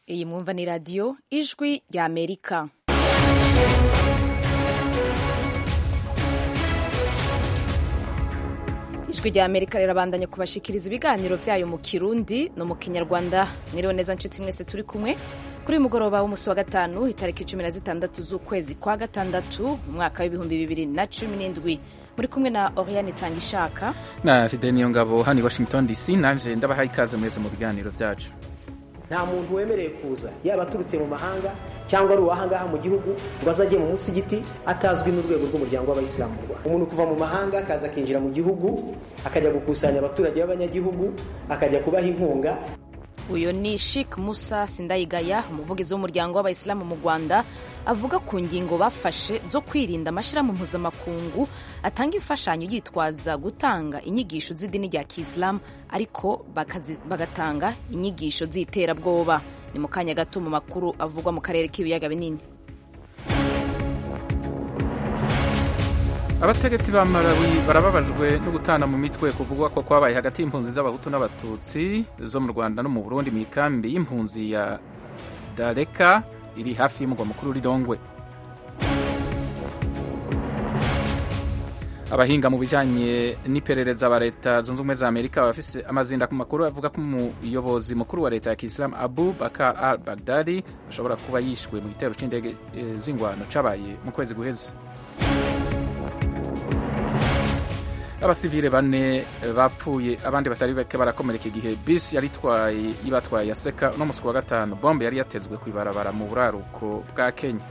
iyi mwumva ni radiyo ijwi rya amerika ijwi rya amerika rirabandanya kubashikiriza ibiganiro vyayo mu kirundi no mu kinyarwanda mwiriwe neza nshuti mwese turi kumwe kuri uyu mugoroba w'umunsi wa gatanu itariki cumi na zitandatu z'ukwezi kwa gatandatu mu mwaka w'ibihumbi bibiri na cumi n'indwi muri kumwe na oriane itanga ishaka na fide niyo ngabo hano i washington dc nanje ndabahaye ikaze mwese mu biganiro vyacu nta muntu wemerewe kuza yaba aturutse mu mahanga cyangwa ari uwahangaha mu gihugu ngo azajye mu musigiti atazwi n'urwego rw'umuryango w'abayisilamu mu rwanda umuntu kuva mu mahanga akaza akinjira mu gihugu akajya gukusanya abaturage b'abanyagihugu akajya kubaha inkunga uyu ni Sheikh Musa Sindayigaya umuvugizi w'umuryango w'abayisilamu mu Rwanda avuga ku ngingo bafashe zo kwirinda amashyirahamwe mpuzamakungu atanga imfashanyo yitwaza gutanga inyigisho z'idini rya Kisilamu ariko bagatanga inyigisho z'iterabwoba ni mu kanya gato mu makuru avugwa mu karere k'ibiyaga binini abategetsi ba Malawi barababajwe no gutana mu mitwe kuvugwa ko kwabaye hagati y'impunzi z'abahutu n'abatutsi zo mu Rwanda no mu Burundi mu ikambi y'impunzi ya Dareka iri hafi y'umugwa mukuru Lilongwe abahinga mu bijanye n'iperereza ba leta zunze ubumwe za amerika bafise amazinda ku makuru avuga ko umuyobozi mukuru wa leta ya kisilamu abu bakar al bagdadi ashobora kuba yishwe mu gitero c'indege e, z'ingwano cabaye mu kwezi guheze abasivile bane bapfuye abandi batari bake barakomereka igihe bisi yari itwaye ibatwaye yaseka uno musi wa gatanu bombe yari yatezwe kw'ibarabara mu buraruko bwa kenya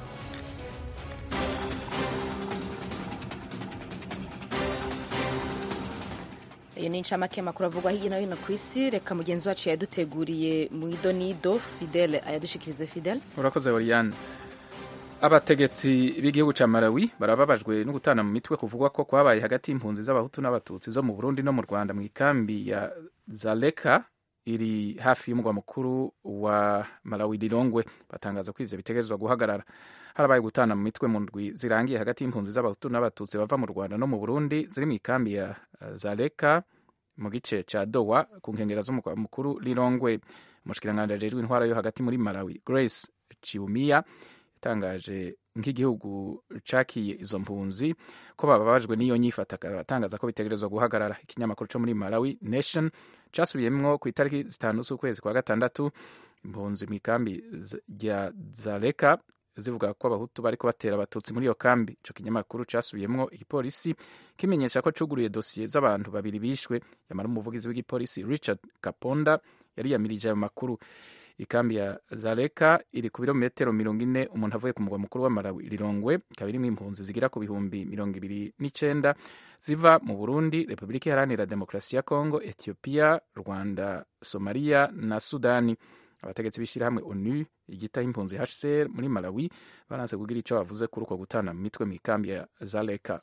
iyo ni incamake y'amakuru avugwa hirya no hino ku isi reka mugenzi wacu yaduteguriye mu idonido fidele ayadushikirize fidele urakoze oriane abategetsi b'igihugu ca Malawi barababajwe no gutana mu mitwe kuvugwa ko kwabaye hagati y'impunzi z'abahutu n'abatutsi zo mu Burundi no mu Rwanda mu ikambi ya Zaleka iri hafi y'umugwa mukuru wa Malawi Lilongwe batangaza ko ivyo bitegerezwa guhagarara harabaye gutana mu mitwe mu ndwi zirangiye hagati y'impunzi z'abahutu n'abatutsi bava mu Rwanda no mu Burundi ziri mu ikambi ya Zaleka mu gice ca Dowa ku nkengera z'umugwa mukuru Lilongwe umushikiranganji ajejwe intwara yo hagati muri Malawi Grace Chiumia yatangaje nk'igihugu cakiye izo mpunzi ko bababajwe n'iyo nyifata atangaza ko bitegerezwa guhagarara ikinyamakuru co muri Malawi Nation casubiyemwo ku itariki zitanu z'ukwezi kwa gatandatu impunzi mu ikambi rya Zaleka zivuga ko abahutu bariko batera abatutsi muri iyo kambi ico kinyamakuru casubiyemwo igipolisi kimenyesha ko cuguruye dosiye z'abantu babiri bishwe yamara umuvugizi w'igipolisi Richard Kaponda yari yamirije ayo makuru ikambi ya Zaleka iri ku birometero mirongo ine umuntu avuye ku mugwa mukuru wa Malawi Lilongwe ikaba irimwo impunzi zigera ku bihumbi mirongo ibiri n'icenda ziva mu Burundi Repubulika Iharanira Demokarasi ya Kongo Ethiopia Rwanda Somalia na Sudani abategetsi b'ishirahamwe ONU igitaho impunzi HCR muri Malawi baranse kugira ico bavuze kuri uko gutana mu mitwe mu ikambi ya Zaleka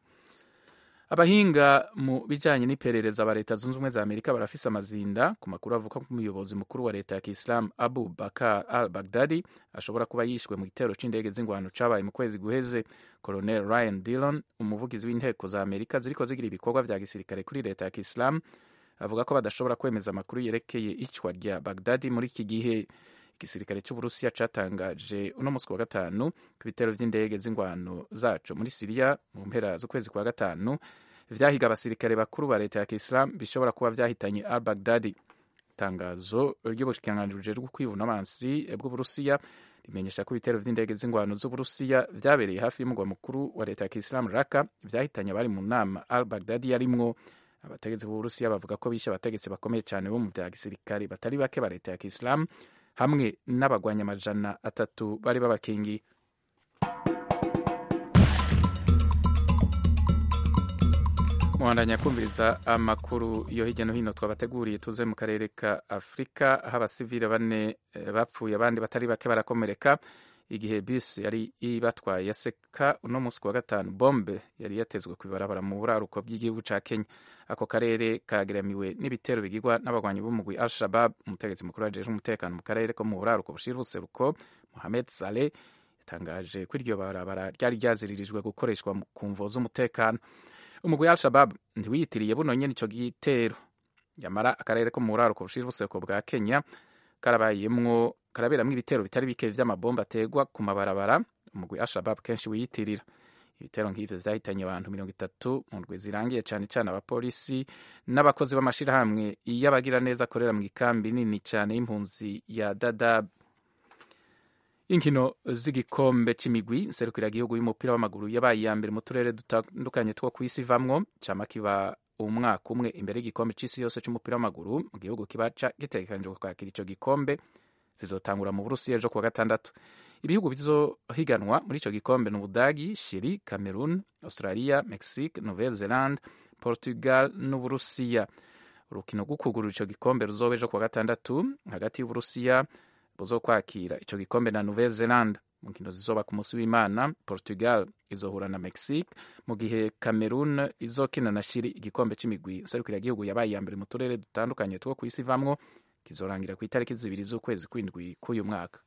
abahinga mu bijanye n'iperereza ba leta zunze ubumwe za amerika barafise amazinda ku makuru avuga ko umuyobozi mukuru wa leta ya kisilamu abu bakar al bagdadi ashobora kuba yishwe mu gitero c'indege z'ingwano cabaye mu kwezi guheze colonel ryan dillon umuvugizi w'inteko za amerika ziriko zigira ibikorwa vya gisirikare kuri leta ya kisilamu avuga ko badashobora kwemeza amakuru yerekeye icwa rya bagdadi muri iki gihe igisirikare cy'uburusiya catangaje uno musi wa gatanu ku bitero vy'indege z'ingwano zaco muri siriya mu mpera z'ukwezi kwa gatanu vyahiga abasirikare bakuru ba leta ya kisilamu bishobora kuba vyahitanye al bagdadi itangazo ry'ubushikiranganji bujejwe kwivuna abansi bw'uburusiya rimenyesha ko ibitero vy'indege z'ingwano z'uburusiya vyabereye hafi y'umugwa mukuru wa leta ya kisilamu raka vyahitanye abari mu nama al bagdadi yarimwo abategetsi b'uburusiya bavuga ko bishe abategetsi bakomeye cyane bo mu vya gisirikare batari bake ba leta ya kisilamu hamwe n'abagwanya amajana atatu bari babakingiye muhandanya kumviriza amakuru yo hirya no hino twabateguriye tuze mu karere ka afurika aho abasivile bane bapfuye abandi batari bake barakomereka igihe bisi yari ibatwaye yaseka uno munsi wa gatanu bombe yari yatezwe ku ibarabara mu buraruko bw'igihugu ca kenya ako karere kageramiwe n'ibitero bigirwa n'abagwanyi b'umugwi al shabab umutegetsi mukuru wajejwe umutekano mu karere ko mu buraruko bushira ubuseruko mohamed saleh yatangaje ko iryo barabara ryari ryaziririjwe gukoreshwa ku mvo z'umutekano umugwi al shabab ntiwiyitiriye buno nyene ico gitero yamara akarere ko mu buraruko bushira ubuseruko bwa kenya karabayemwo karaberamwo ibitero bitari bike vy'amabomba ategwa ku mabarabara umugwi Al-Shabab kenshi wiyitirira ibitero nk'ivyo vyahitanye abantu mirongo itatu mu ndwi zirangiye cane cane abapolisi n'abakozi b'amashirahamwe y'abagira neza akorera mu ikambi nini cane y'impunzi ya Dadaab inkino z'igikombe c'imigwi nserukiragihugu y'umupira w'amaguru yabaye iya mbere mu turere dutandukanye two kw'isi ivamwo cama kiba umwaka umwe imbere y'igikombe c'isi yose c'umupira w'amaguru mu gihugu kiba gitegekanijwe kwakira ico gikombe zizotangura mu burusiya ejo kuwa gatandatu ibihugu bizohiganwa muri ico gikombe ni ubudagi shiri cameroon australia mexique nouvelle zelande portugal n'uburusiya urukino rwo kugurura ico gikombe ruzoba ejo kuwa gatandatu hagati y'uburusiya buzokwakira ico gikombe na nouvelle zelande mu nkino zizoba ku munsi w'imana portugal izohura na mexique mu gihe cameroon izokina na shiri igikombe c'imigwi nserukiragihugu yabaye iya mbere mu turere dutandukanye two kw'isi ivamwo kizorangira ku itariki zibiri z'ukwezi kw'indwi k'uyu mwaka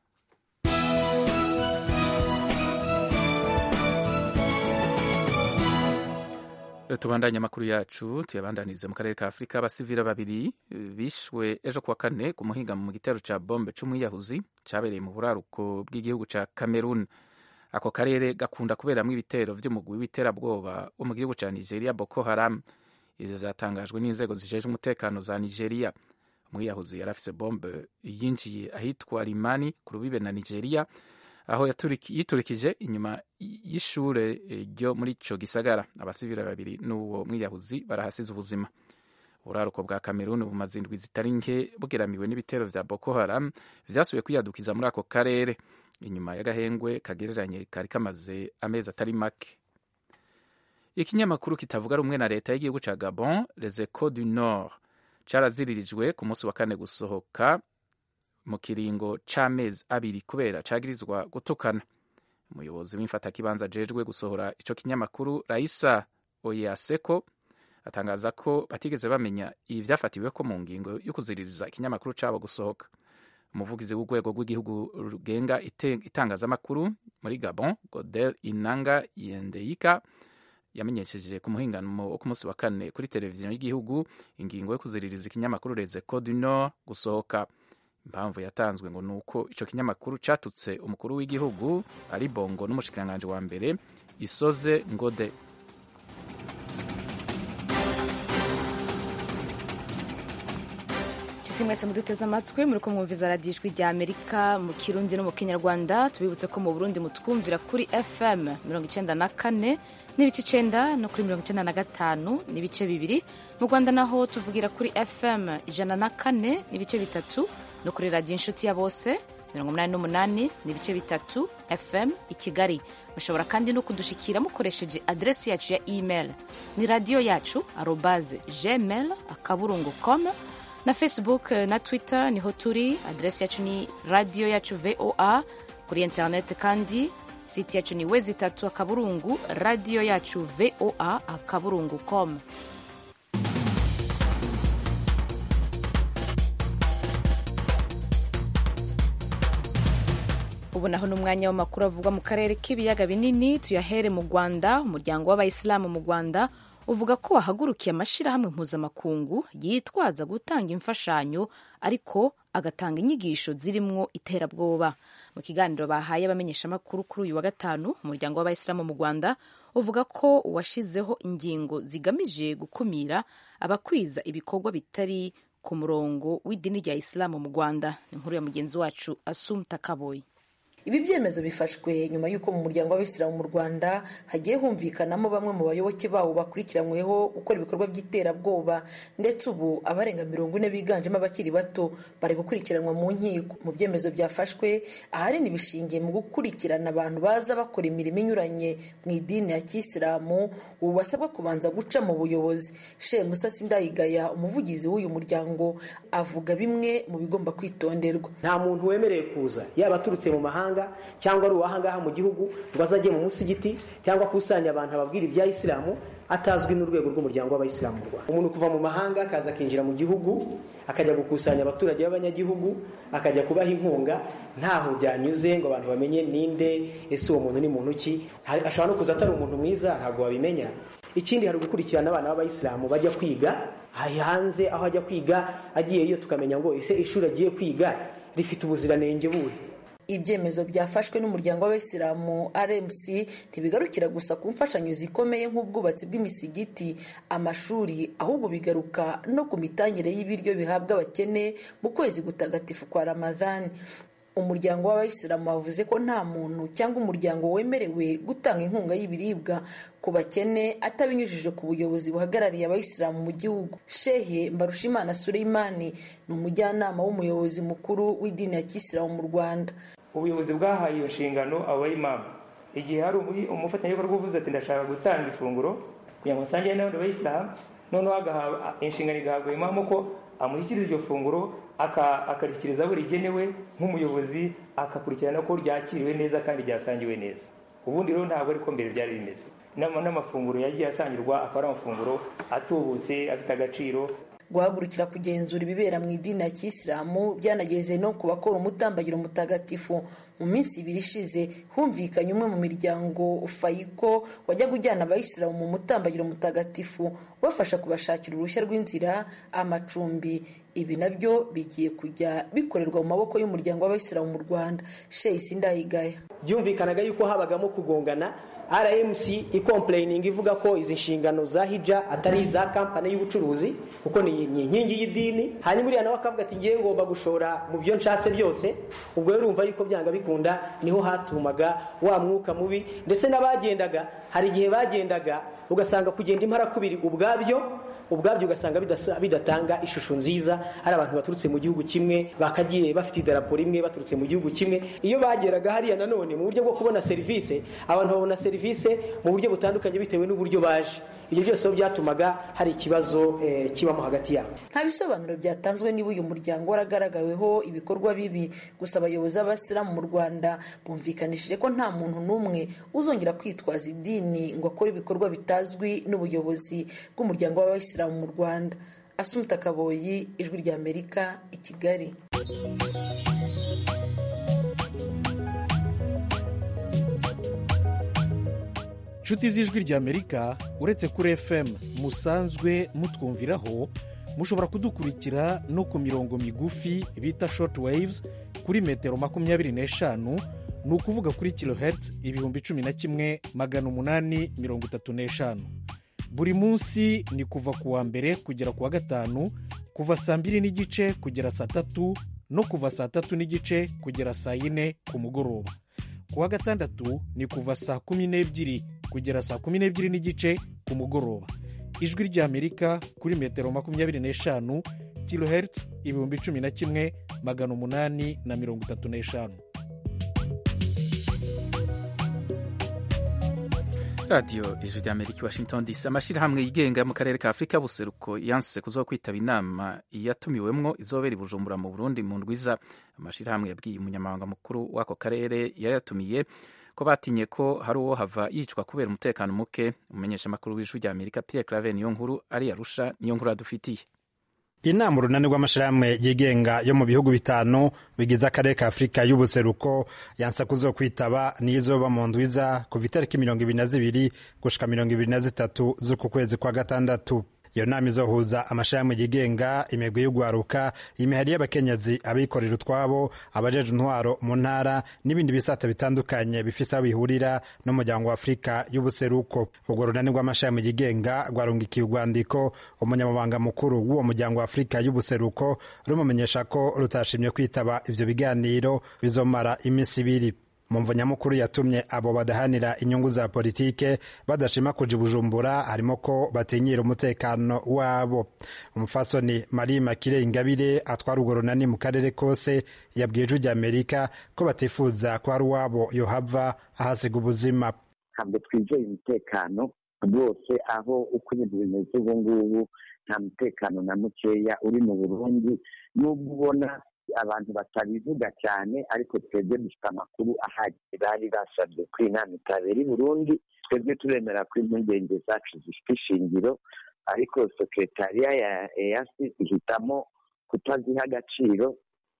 tubandanye amakuru yacu tuyabandanize mu karere ka afurika abasivira babiri bishwe ejo kuwa kane ku muhingamo mu gitero ca bombe c'umwiyahuzi cabereye mu buraruko bw'igihugu ca cameroon ako karere gakunda kuberamwo ibitero vy'umugwi w'iterabwoba wo mu gihugu ca nigeria boko haram ivyo vyatangajwe n'inzego zijejwe umutekano za nigeria umwiyahuzi yari afise bombe yinjiye ahitwa rimani ku rubibe na nigeria aho yiturikije inyuma y'ishure ryo muri ico gisagara abasivile babiri n'uwo mwiyahuzi barahasize ubuzima uburaruko bwa kameruni bumaze indwi zitari nke bugeramiwe n'ibitero vya boko haram vyasubiye kwiyadukiza muri ako karere inyuma y'agahengwe kagereranye kari kamaze amezi atari make ikinyamakuru kitavuga rumwe na leta y'igihugu ca gabon les echos du nord caraziririjwe ku munsi wa kane gusohoka mu kiringo c'amezi abiri kubera cagirizwa gutukana umuyobozi w'imfatakibanza ajejwe gusohora ico kinyamakuru raisa oyaseko atangaza ko batigeze bamenya ivyafatiweko mu ngingo yo kuziririza ikinyamakuru cabo gusohoka umuvugizi w'urwego rw'igihugu rugenga itangazamakuru muri gabon godel inanga yendeyika yamenyesheje ku muhingamo wo ku munsi wa kane kuri televiziyo y'igihugu ingingo yo kuziririza ikinyamakuru les echos du nord gusohoka impamvu yatanzwe ngo ni uko ico kinyamakuru catutse umukuru w'igihugu ari bongo n'umushikiranganji wa mbere isoze ngode inshuti mwese muduteze amatwi muri ko mwumviza radiyo ijwi rya amerika mu kirundi no mu kinyarwanda tubibutse ko mu burundi mutwumvira kuri fm mirongo icenda na kane n'ibice icenda no kuri mirongo icenda na gatanu n'ibice bibiri mu rwanda naho tuvugira kuri fm ijana na kane n'ibice bitatu no kuri radiyo inshuti ya bose mirongo umunani n'umunani n'ibice bitatu fm i kigali mushobora kandi no kudushikira mukoresheje aderesi yacu ya email ni radiyo yacu arobaze gmail akaburungu com na facebook na twitter niho turi aderesi yacu ni radiyo yacu voa kuri internet kandi siti yacu ni wezi itatu akaburungu radiyo yacu voa akaburungu com ubu naho ni umwanya w'amakuru avugwa mu karere k'ibiyaga binini tuyahere mu rwanda umuryango w'abayisilamu mu rwanda uvuga ko wahagurukiye amashyirahamwe mpuzamakungu yitwaza gutanga imfashanyo ariko agatanga inyigisho zirimwo iterabwoba mu kiganiro bahaye abamenyeshamakuru kuri uyu wa gatanu umuryango w'abayisilamu mu rwanda uvuga ko washyizeho ingingo zigamije gukumira abakwiza ibikorwa bitari ku murongo w'idini rya isilamu mu rwanda ni inkuru ya mugenzi wacu asumta kaboyi ibi byemezo bifashwe nyuma y'uko mu muryango w'abisilamu mu rwanda hagiye humvikanamo bamwe mu bayoboke bawo bakurikiranyweho gukora ibikorwa by'iterabwoba ndetse ubu abarenga mirongo ine biganjemo abakiri bato bari gukurikiranwa mu nkiko mu byemezo byafashwe ahanini bishingiye mu gukurikirana abantu baza bakora imirimo inyuranye mu idini ya kisilamu ubu basabwa kubanza guca mu buyobozi she musasi ndayigaya umuvugizi w'uyu muryango avuga bimwe mu bigomba kwitonderwa nta muntu wemerewe kuza yaba aturutse mu mahanga cyangwa ari uwahangaha mu gihugu ngo azajye mu musigiti cyangwa akusanya abantu ababwira ibya isilamu atazwi n'urwego rw'umuryango w'abayisilamu mu rwanda umuntu kuva mu mahanga akaza akinjira mu gihugu akajya gukusanya abaturage b'abanyagihugu akajya kubaha inkunga ntaho byanyuze ngo abantu bamenye ninde ese uwo muntu ni muntu ki ashobora no kuza atari umuntu mwiza ntabwo wabimenya ikindi hari gukurikirana abana b'abayisilamu bajya kwiga hanze aho ajya kwiga agiyeyo tukamenya ngo ese ishuri agiye kwiga rifite ubuziranenge buhe ibyemezo byafashwe n'umuryango w'abayisilamu rmc ntibigarukira gusa ku mfashanyo zikomeye nk'ubwubatsi bw'imisigiti amashuri ahubwo bigaruka no ku mitangire y'ibiryo bihabwa abakene mu kwezi gutagatifu kwa ramadhani umuryango w'abayisilamu wavuze ko nta muntu cyangwa umuryango wemerewe gutanga inkunga y'ibiribwa ku bakene atabinyujije ku buyobozi buhagarariye abayisilamu mu gihugu shehe mbarushimana suleimani ni umujyanama w'umuyobozi mukuru w'idini ya kisilamu mu rwanda ubuyobozi bwahaye iyo nshingano abo bayimamu igihe hari umufatanyabikorwa uvuze ati ndashaka gutanga ifunguro kugira ngo nsangire n'abandi bayisilamu noneho inshingano igahabwa imamu ko amushyikiriza iryo funguro akarishyikiriza abo rigenewe nk'umuyobozi akakurikirana ko ryakiriwe neza kandi ryasangiwe neza ubundi rero ntabwo ariko mbere byari bimeze n'amafunguro yagiye asangirwa akaba ari amafunguro atubutse afite agaciro guhagurukira kugenzura ibibera mu idini ya kisilamu byanageze no ku bakora umutambagiro mutagatifu mu minsi ibiri ishize humvikanye umwe mu miryango fayiko wajyaga ujyana abayisilamu mu mutambagiro mutagatifu ubafasha kubashakira uruhushya rw'inzira amacumbi ibi nabyo bigiye kujya bikorerwa mu maboko y'umuryango w'abayisilamu mu rwanda sheyisi ndayigaya byumvikanaga yuko habagamo kugongana rmc ikompureyininga ivuga ko izi nshingano za hija atari iza kampani y'ubucuruzi kuko ni inkingi y'idini hanyuma uriya nawe akavuga ati ngewe ngomba gushora mu byo nshatse byose ubwo rero urumva yuko byanga bikunda niho hatumaga wa mwuka mubi ndetse n'abagendaga hari igihe bagendaga ugasanga kugenda imparakubiri ubwabyo ubwabyo ugasanga bidatanga ishusho nziza hari abantu baturutse mu gihugu kimwe bakagiye bafite idarapo rimwe baturutse mu gihugu kimwe iyo bageraga hariya nanone mu buryo bwo kubona serivisi abantu babona serivisi mu buryo butandukanye bitewe n'uburyo baje ibyo byose byatumaga hari ikibazo kibamo hagati yabo nta bisobanuro byatanzwe niba uyu muryango waragaragaweho ibikorwa bibi gusa abayobozi b'abasilamu mu rwanda bumvikanishije ko nta muntu n'umwe uzongera kwitwaza idini ngo akore ibikorwa bitazwi n'ubuyobozi bw'umuryango w'abayisilamu mu rwanda asumuta kaboyi ijwi ry'amerika i kigali inshuti z'ijwi ry'amerika uretse kuri fm musanzwe mutwumviraho mushobora kudukurikira no ku mirongo migufi bita short waves kuri metero makumyabiri n'eshanu ni ukuvuga kuri kilohertz ibihumbi cumi na kimwe magana umunani mirongo itatu n'eshanu buri munsi ni kuva ku wa mbere kugera ku wa gatanu kuva saa mbiri n'igice kugera saa tatu no kuva saa tatu n'igice kugera saa yine ku mugoroba ku wa gatandatu ni kuva saa kumi n'ebyiri kugera saa kumi n'ebyiri n'igice ku mugoroba ijwi ry'amerika kuri metero makumyabiri n'eshanu kilohertz ibihumbi cumi na kimwe magana umunani na mirongo itatu n'eshanu radiyo ijwi ry'amerika i washington dc amashyirahamwe yigenga mu karere ka afurika buseruko yanse kuzo kwitaba inama yatumiwemwo izobera i bujumbura mu burundi mu ndwiza amashyirahamwe yabwiye umunyamabanga mukuru w'ako karere yayatumiye ko batinye ko hari uwo hava yicwa kubera umutekano muke umumenyeshamakuru w'ijwi ry'amerika pierre clave niyo nkuru ari arusha niyo nkuru adufitiye inama urunani rw'amashyirahamwe yigenga yo mu bihugu bitanu bigize akarere ka afurika y'ubuseruko yansa kuzo kwitaba niyo izoba mu ndwiza kuva itariki mirongo ibiri na zibiri gushika mirongo ibiri na zitatu z'uku kwezi kwa gatandatu iyo nama izohuza amashirahamwe yigenga imigwi y'ugwaruka imihari y'abakenyezi abikorera utwabo abajeje intwaro mu ntara n'ibindi bisata bitandukanye bifise aho bihurira n'umuryango wa afurika y'ubuseruko urwo runani rw'amashirahamwe yigenga rwarungikiye urwandiko umunyamabanga mukuru w'uwo muryango wa afurika y'ubuseruko rumumenyesha ko rutashimye kwitaba ivyo biganiro bizomara iminsi ibiri mu mvo nyamukuru yatumye abo badahanira inyungu za politike badashima kuja bujumbura harimo ko batinyira umutekano wabo umufasoni marie makire ingabire atwara urwo runani mu karere kose yabwiye ijwi ry'amerika ko batifuza ko hari uwabo yohava ahasiga ubuzima ntabwo twizeye umutekano rwose aho uko ibintu bimeze ubu ngubu nta mutekano na mukeya uri mu burundi n'ubwo ubona abantu batabivuga cyane ariko twebwe dufite amakuru ahagije bari basabye ko inama itabera i burundi twebwe turemera ko impungenge zacu zifite ishingiro ariko sekretariya ya eyasi ihitamo kutaziha agaciro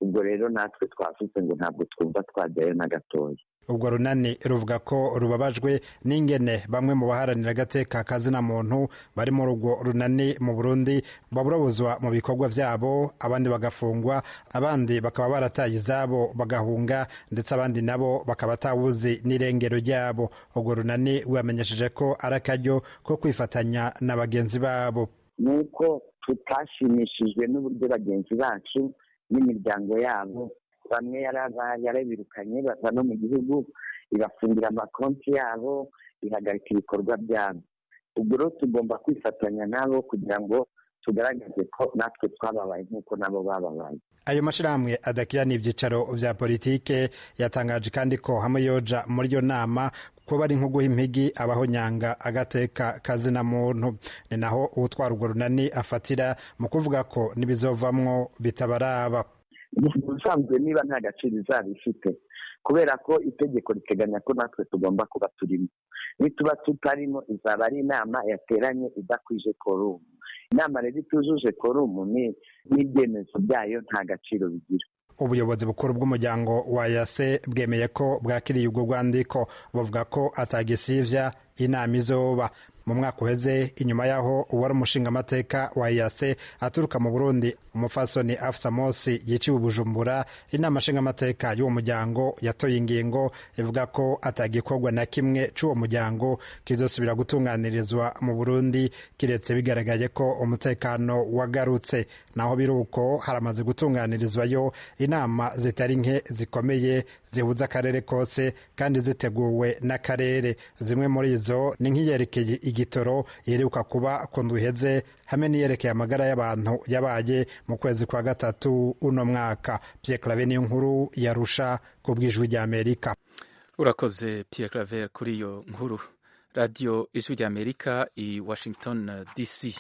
ubwo rero natwe twavuze ngo ntabwo twumva twajyayo na gatoya ubwo runani ruvuga ko rubabajwe n'ingene bamwe mu baharanira agateka kazina muntu bari muri urwo runani mu burundi baburabuzwa mu bikorwa byabo abandi bagafungwa abandi bakaba barataye izabo bagahunga ndetse abandi nabo bakaba atawuzi n'irengero ryabo urwo runani rwamenyesheje ko ari akaryo ko kwifatanya na bagenzi babo nuko tutashimishijwe n'uburyo bagenzi bacu n'imiryango yabo bamwe yarabirukanye bava no mu gihugu ibafungira amakonti yabo ihagarika ibikorwa byabo ubwo rero tugomba kwifatanya nabo kugira ngo tugaragaze ko natwe twababaye nk'uko nabo bababaye ayo mashyirahamwe adakira n'ibyicaro bya politike yatangaje kandi ko hamwe yoja muri iyo nama ko bari nko guha impigi abahonyanga agateka kazina muntu ni naho uwutwara urwo runani afatira mu kuvuga ko n'ibizovamwo bitabaraba ubusanzwe niba nta gaciro izaba ifite kubera ko itegeko riteganya ko natwe tugomba kuba turimo nituba tutarimo izaba ari inama yateranye idakwije korumu inama rero itujuje korumu n'ibyemezo byayo nta gaciro bigira ubuyobozi bukuru bw'umuryango wa yase bwemeye ko bwakiriye ubwo rwandiko buvuga ko atagisivya inama izoba mu mwaka uheze inyuma y'aho uwari umushingamateka wa yase aturuka mu burundi umufasoni afsa mosi yiciwe bujumbura inama nshingamateka y'uwo muryango yatoye ingingo ivuga ko atagikorwa na kimwe c'uwo muryango kizosubira gutunganirizwa mu burundi kiretse bigaragaye ko umutekano wagarutse naho biri uko haramaze gutunganirizwayo inama zitari nke zikomeye zihuza akarere kose kandi ziteguwe n'akarere zimwe muri izo ni nk'iyerekeye igitoro yeruka kuba ku nduheze hamwe n'iyerekeye amagara y'abantu yabaye mu kwezi kwa gatatu uno mwaka Pierre Claver niyo nkuru yarusha ku bw'ijwi ry'Amerika urakoze Pierre Claver kuri iyo nkuru radiyo ijwi ry'Amerika i Washington DC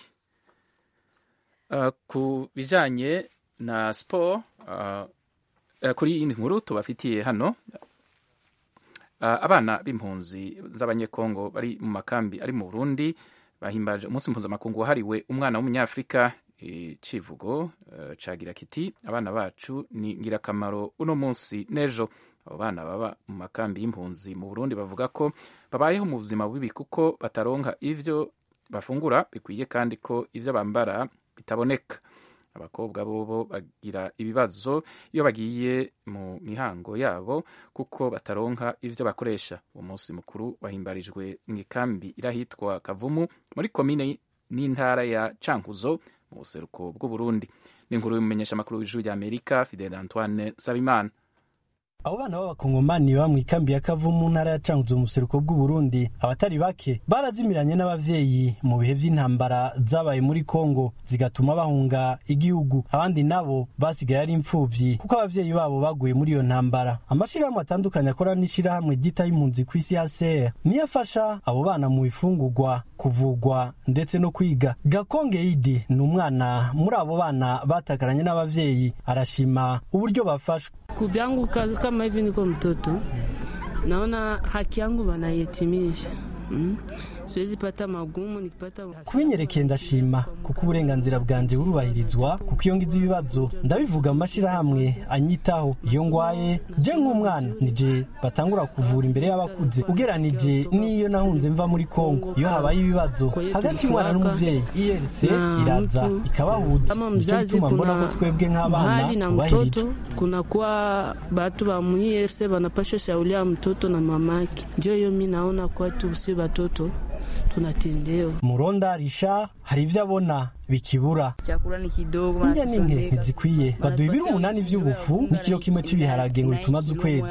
uh, ku bijanye na sport uh, uh, kuri iyi nkuru tubafitiye hano abana b'impunzi z'abanyekongo bari mu makambi ari mu burundi bahimbaje umunsi mpuzamakungu wahariwe umwana w'umunyafurika icivugo cagira kiti abana bacu ni ngirakamaro uno munsi n'ejo abo bana baba mu makambi y'impunzi mu burundi bavuga ko babayeho mu buzima bubi kuko bataronka ivyo bafungura bikwiye kandi ko ivyo bambara bitaboneka abakobwa bobo bagira ibibazo iyo bagiye mu mihango yabo kuko bataronka ivyo bakoresha uwo munsi mukuru wahimbarijwe mu ikambi irahitwa kavumu muri komine n'intara ya cankuzo mu buseruko bw'uburundi ni inkuru y'umumenyesha amakuru w'ijuru rya amerika fidel antoine sabimana abo bana b'abakongomani baba mu ikambi ya kavu mu ntara ya cankuzo mu buseruko bw'uburundi abatari bake barazimiranye n'abavyeyi mu bihe vy'intambara zabaye muri kongo zigatuma bahunga igihugu abandi nabo basigaye ari imfuvyi kuko abavyeyi babo baguye muri iyo ntambara amashirahamwe atandukanye akora n'ishirahamwe ryita y'impunzi ku isi ya ser niyo afasha abo bana mu bifungurwa kuvugwa ndetse no kwiga gakonge idi ni umwana muri abo bana batakaranye n'abavyeyi arashima uburyo bafashwe kuvyangu kama hivi niko mtoto naona haki yangu wanayetimisha mm? siwezi pata magumu nikipata kubinyerekeye ndashima kuko uburenganzira bwanjye burubahirizwa kuko iyo ngize ibibazo ndabivuga mu mashyirahamwe anyitaho iyo ngwaye je nk'umwana nije batangura kuvura imbere y'abakuze ugeranije n'iyo nahunze mva muri kongo iyo habaye ibibazo hagati y'umwana n'umuvyeyi irc iraza ikabahuza nicyo gituma mbona ko twebwe nk'abana tubahirije kunakuwa batu ba mu irc banapasha shaulia mtoto na mamake njo hiyo mi naona kwatu si batoto tunatendewa. Muronda Risha hari ivyo abona bikibura. Chakula ni kidogo, indya n'inke ntizikwiye. Baduha ibiro umunani vy'ubufu n'ikiro kimwe c'ibiharage ngo bitumaze ukwezi.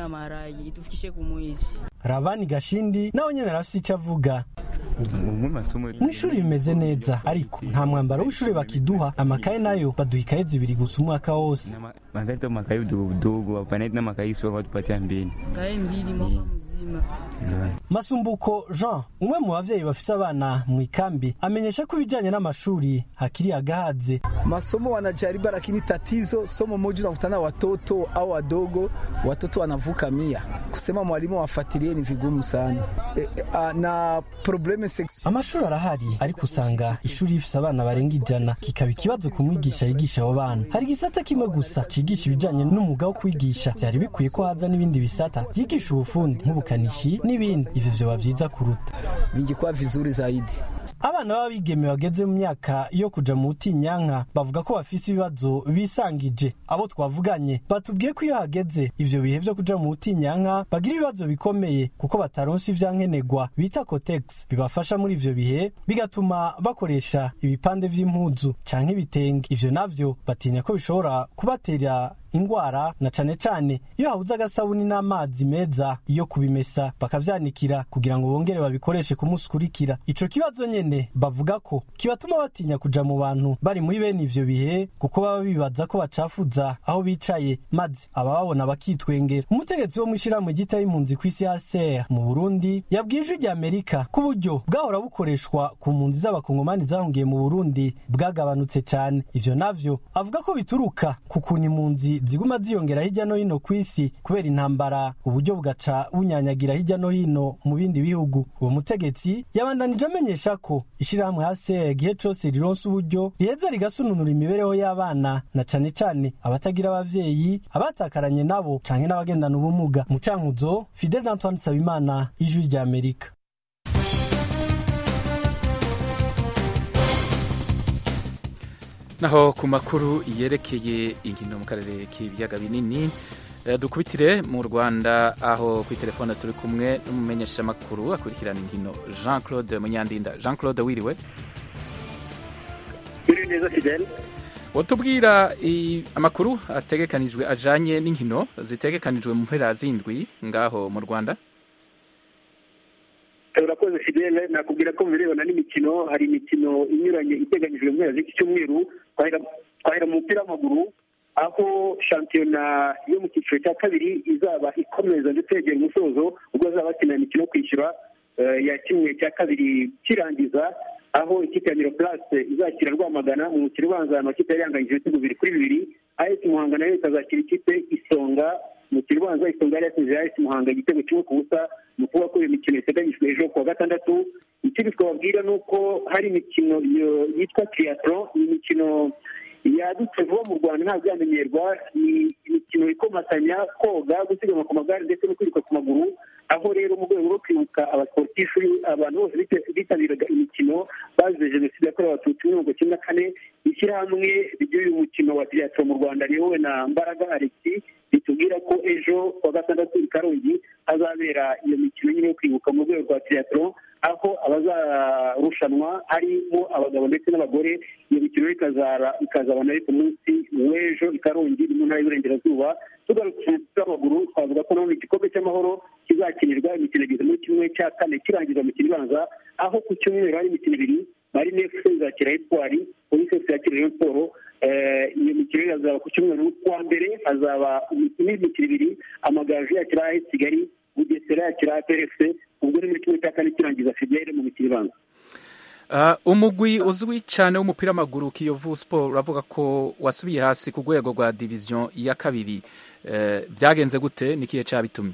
Rabani Gashindi nawe nyene arafise ico avuga. mw'ishuri bimeze neza ariko nta mwambaro w'ishuri bakiduha amakaye nayo baduha ikaye zibiri gusa umwaka wose wanaleta makaye udogodogo wapaneti na makaye sio watupatia mbili kaye mbili mwaka mzima masumbuko jean umwe mu bavyeyi bafise abana mu ikambi amenyesha ko ibijanye n'amashuri hakiri agahaze masomo wanajaribu lakini tatizo somo moja unakutana watoto au wadogo watoto wanavuka mia kusema mwalimu wafuatilie ni vigumu sana e, a, na probleme amashuri arahari ariko usanga ishuri rifise abana barenga ijana kikaba ikibazo ku mwigisha yigisha abo bana hari igisata kimwe gusa cigisha ibijanye n'umwuga wo kwigisha vyari bikwiye ko haza n'ibindi bisata vyigisha ubufundi nk'ubukanishi n'ibindi ivyo vyoba vyiza kuruta vingikuwa vizuri zaidi abana b'abigeme bageze mu myaka yo kuja mu butinyanka bavuga ko bafise ibibazo bisangije abo twavuganye batubwiye ko iyo hageze ivyo bihe vyo kuja mu butinyanka bagira ibibazo bikomeye kuko bataronse ivyankenerwa bita cotex bibafasha muri ivyo bihe bigatuma bakoresha ibipande vy'impuzu canke ibitenge ivyo navyo batinya ko bishobora kubatera ingwara na cane cane iyo habuze agasabuni n'amazi meza yo kubimesa bakavyanikira kugira ngo bongere babikoreshe ku munsi ukurikira ico kibazo nyene bavuga ko kibatuma batinya kuja mu bantu bari muri bene ivyo bihe kuko baba bibaza ko bacafuza aho bicaye maze abababona bakitwengera umutegetsi wo mw'ishirahamwe ryita y'impunzi kw'isi HCR mu Burundi yabwiye ijwi rya Amerika ko uburyo bwahora bukoreshwa ku mpunzi z'abakongomani zahungiye mu Burundi bwagabanutse cane ivyo navyo avuga ko bituruka ku kuntu impunzi ziguma ziyongera hirya no hino ku isi kubera intambara uburyo bugaca bunyanyagira hirya no hino mu bindi bihugu uwo mutegetsi yabandanije amenyesha ko ishirahamwe hase igihe cose rironse uburyo riheza rigasununura imibereho y'abana na cane cane abatagira abavyeyi abatakaranye nabo canke n'abagendana ubumuga mu cankuzo fidel antoine sabimana ijwi rya amerika naho ku makuru yerekeye inkino mu karere k'ibiyaga binini dukubitire mu rwanda aho kuri telefone turi kumwe n'umumenyeshamakuru akurikirana inkino jean claude munyandinda jean claude wiriwe biri neza fidel watubwira amakuru ategekanijwe ajanye n'inkino zitegekanijwe mu mpera zindwi ngaho mu rwanda urakoze fidele nakubwira ko mu birebana n'imikino hari imikino inyuranye iteganyijwe mu mpera z'iki cyumweru twahera mu mupira w'amaguru aho shampiyona yo mu cyiciro cya kabiri izaba ikomeza ndetse yegera umusozo ubwo bazaba bakina imikino yo kwishyura ya kimwe cya kabiri kirangiza aho ikipe ya miroplase izakira rwamagana mu mukino ubanza amakipe yari yanganyije ibitego bibiri kuri bibiri ayesi muhanga nayo ikazakira ikipe isonga umukino ubanza isonga yari yatsinze ayesi muhanga igitego kimwe ku busa ni ukuvuga ko iyo mikino iteganyijwe ejo kuwa gatandatu ikindi twababwira ni uko hari imikino yitwa triathlon ni imikino yadutse vuba mu rwanda ntabwo yamenyerwa ni imikino ikomatanya koga gusiganwa ku magare ndetse no kwiruka ku maguru aho rero mu rwego rwo kwibuka abasportifu abantu bose bitabiraga imikino bazize jenoside yakorewe abatutsi muri mirongo icyenda na kane ishyirahamwe ry'uyu mukino wa triathlon mu rwanda riyobowe na mbaraga alexi ritubwira ko ejo kuwa gatandatu i karongi hazabera iyo mikino nyine yo kwibuka mu rwego rwa triathlon aho abazarushanwa harimo abagabo ndetse n'abagore iyo mikino ikazaba nayo ku munsi w'ejo i karongi mu ntara y'uburengerazuba tugarutse mu mupira w'amaguru twavuga ko none igikombe cy'amahoro kizakinirwa imikino igeze muri kimwe cya kane kirangiza imikino ibanza aho ku cyumweru hari imikino ibiri marine efuse izakira espoir polisi efuse yakira rayon siporo iyo mikino hazaba ku cyumweru kuwa mbere hazaba imikino ibiri amagaju yakira as kigali bugesera yakira prfc ubwo ni muri kimwe cya kane kirangiza fidele mu mikino ibanza umugwi uzwi cyane w'umupira w'amaguru kiyovu siporo uravuga ko wasubiye hasi ku rwego rwa diviziyo ya kabiri byagenze gute n'ikihe cyabitumye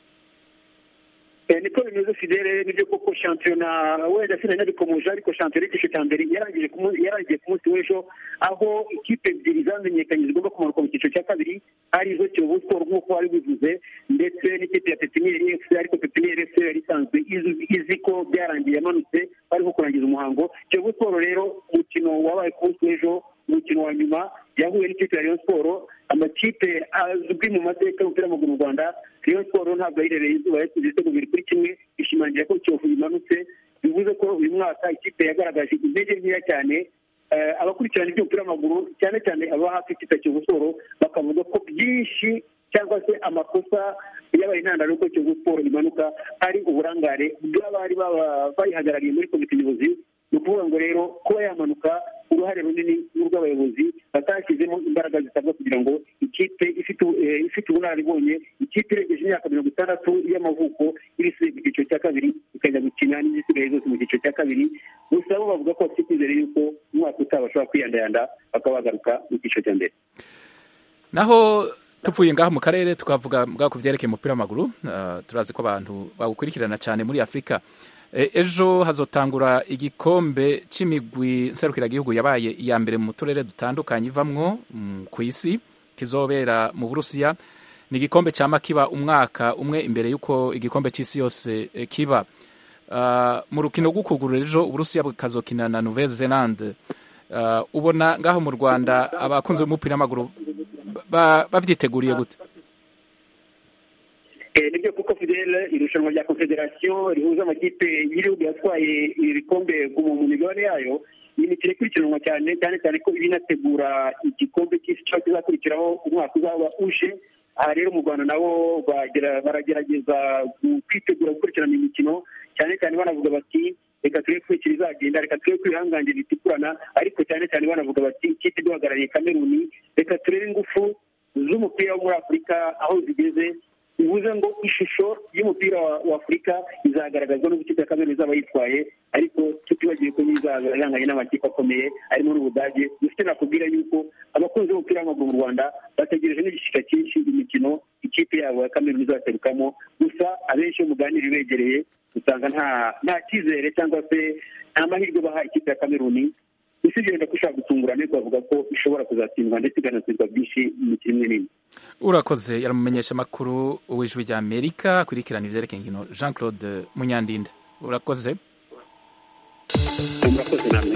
niko bimeze fidele nibyo koko shampiyona wenda sinanabikomeje ariko shampiyona y'igice cya mbere yarangiye ku munsi w'ejo aho ikipe ebyiri zamenyekanye zigomba kumanuka mu cyiciro cya kabiri arizo kiyovu siporo nk'uko wari bivuze ndetse n'ikipe ya pepiniyeri efuse ariko pepiniyeri efuse yari isanzwe izi ko byarangiye yamanutse bariho kurangiza umuhango kiyovu siporo rero umukino wabaye ku munsi w'ejo umukino wa nyuma yahuye n'ikipe ya rayon siporo amakipe azwi mu mateka y'umupira w'amaguru mu rwanda rayon siporo ntabwo yirereye izuba yatsinze ibitego bibiri kuri kimwe ishimangira ko kiyovu imanutse bivuze ko uyu mwaka ikipe yagaragaje intege nkeya cyane abakurikirana iby'umupira w'amaguru cyane cyane aba hafi ikipe ya kiyovu siporo bakavuga ko byinshi cyangwa se amakosa yabaye intandaro y'uko kiyovu siporo imanuka ari uburangare bw'abari bayihagarariye muri komite nyobozi ni ukuvuga ngo rero kuba yamanuka uruhare runini n'urw'abayobozi batashyizemo imbaraga zisabwa kugira ngo ikipe ifite ubunararibonye ikipe irengeje imyaka mirongo itandatu y'amavuko irisubiye mu cyiciro cya kabiri ikajya gukina n'izisigaye zose mu cyiciro cya kabiri gusa bo bavuga ko bafite icyizere y'uko umwaka utaha bashobora kwiyandayanda bakaba bagaruka mu cyiciro cya mbere naho tupfuye ngaha mu karere tukavuga bwa ku byerekeye umupira w'amaguru uh, turazi ko abantu bawukurikirana cyane muri afurika e, ejo hazotangura igikombe c'imigwi nserukiragihugu yabaye iya mbere mu turere dutandukanye ivamwo mm, ku isi kizobera mu burusiya ni igikombe cyama kiba umwaka umwe imbere y'uko igikombe c'isi yose e, kiba uh, mu rukino rw'ukugurura ejo uburusiya bukazokina na nouvelle zelande uh, ubona ngaho mu rwanda abakunzi b'umupira w'amaguru babyiteguriye gute nibyo kuko fidele irushanwa rya confederation rihuza amakipe y'ibihugu yatwaye ibikombe mu migabane yayo ni imikino ikurikiranwa cyane cyane cyane ko iba inategura igikombe cy'isi cyo kizakurikiraho umwaka uzaba uje aha rero mu rwanda nabo baragerageza kwitegura gukurikirana imikino cyane cyane banavuga bati reka turebe ko ikiri izagenda reka turebe ko ibihangange bitikurana ariko cyane cyane banavuga bati ikipe duhagarariye kameruni reka turebe ingufu z'umupira wo muri afurika aho zigeze bivuze ngo ishusho y'umupira wa afurika izagaragazwa n'uko ikipe ya kameruni izaba yitwaye ariko tutibagiwe ko n'izaza ihanganye n'amakipe akomeye arimo n'ubudage dufite nakubwira yuko abakunzi b'umupira w'amaguru mu rwanda bategereje n'igishyika cyinshi imikino ikipe yabo ya kameruni izaserukamo gusa abenshi iyo muganira begereye usanga nta nta cyizere cyangwa se nta mahirwe baha ikipe ya kameruni usibye wenda ko ushobora gutungurana ariko bavuga ko ishobora kuzatsindwa ndetse ikanatsindwa byinshi mu mikino imwe n'imwe urakoze yaramumenyesha amakuru w'ijwi rya amerika kurikirana ibyerekeye inkino jean claude munyandinda urakoze murakoze namwe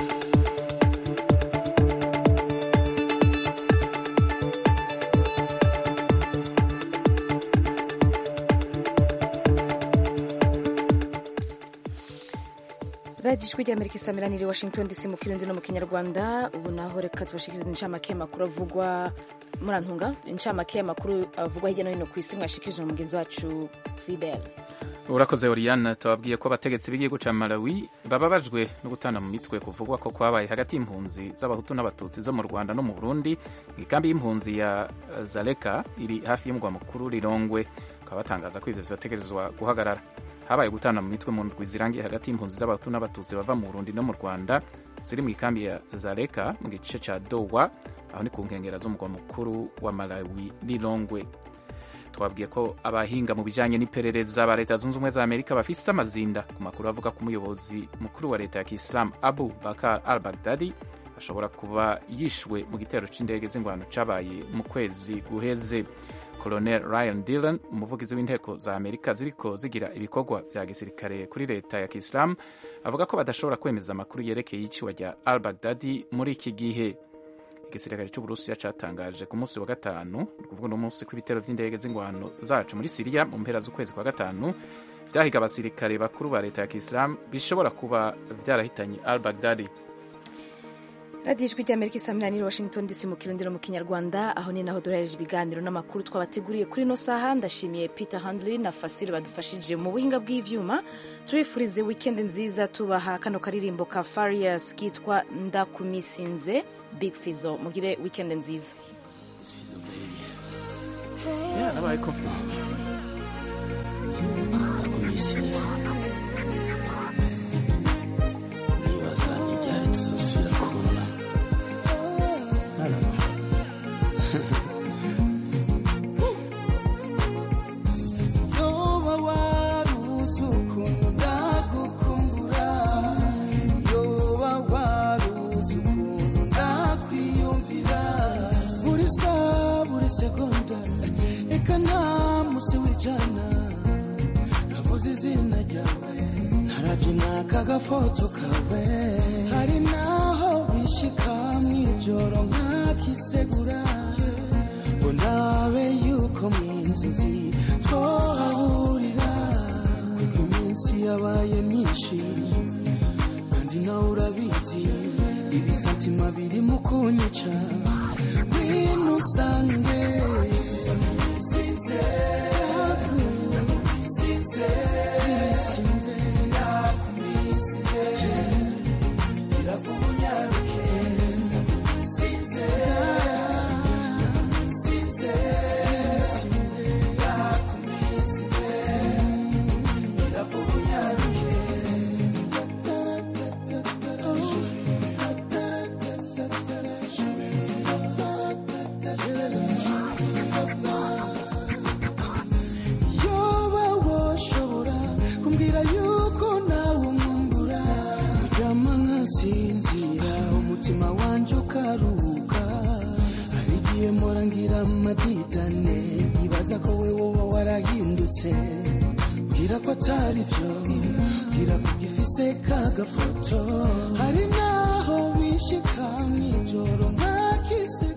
radiyo ijwi ry'amerika isamiraniye i washington dc mu kirundi no mu kinyarwanda ubu naho reka tubashikirize incamake y'amakuru avugwa murantunga incamake y'amakuru avugwa hirya no hino ku isi mwashikirije umugenzi wacu fidel urakoze oriane tubabwiye ko abategetsi b'igihugu cya malawi bababajwe no gutana mu mitwe kuvugwa ko kwabaye hagati y'impunzi z'abahutu n'abatutsi zo mu rwanda no mu burundi mu ikambi y'impunzi ya zaleka iri hafi y'umugwa mukuru rirongwe bakaba batangaza ko ivyo bibategerezwa guhagarara habaye gutana mu mitwe mu ndwi zirangiye hagati y'impunzi z'abahutu n'abatutsi bava mu burundi no mu rwanda ziri mu ikambi ya zaleka mu gice ca dowa aho ni ku nkengera z'umugwa mukuru wa malawi lilongwe twabwiye ko abahinga mu bijanye n'iperereza ba leta zunze ubumwe za amerika bafise amazinda ku makuru avuga ko umuyobozi mukuru wa leta ya kisilamu abu bakar al bagdadi ashobora kuba yishwe mu gitero c'indege z'ingwano cabaye mu kwezi guheze colonel ryan dillon umuvugizi w'inteko za amerika ziriko zigira ibikorwa vya gisirikare kuri leta ya kisilamu avuga ko badashobora kwemeza amakuru yerekeye iyiciwa rya al bagdadi muri iki gihe igisirikare cy'uburusiya catangaje ku munsi wa gatanu ni ukuvuga uno munsi ko ibitero vy'indege z'ingwano zacu muri siriya mu mpera z'ukwezi kwa gatanu vyahiga abasirikare bakuru ba leta ya kisilamu bishobora kuba vyarahitanye al bagdadi radiyo ijwi ry'amerika isamiraniye washington dc mu kirundi no mu kinyarwanda aho ni naho duhereje ibiganiro n'amakuru twabateguriye kuri ino saha ndashimiye peter handley na fasile badufashije mu buhinga bw'ivyuma tubifurize wikendi nziza tubaha kano karirimbo ka farias kitwa ndakumisinze big fizo mugire wikendi nziza segonda reka nta musi w'ijana navuze izina ryawe narabyina kagafoto kawe hari naho bishika mw'ijoro nkakisegura ngo ndabe yuko mu nzozi twahahurira kuko iminsi yabaye myinshi kandi nawe urabizi ibisatima biri mu kunyica ngwino usange sinze sinze sinze ndakumisinze irakumunyaruke sinze sinze sinze ndakumisinze irakumunyaruke Oh woba warahindutse bwira ko atari byo bwira ko gifise kagafoto hari naho bishika mw'ijoro nkakise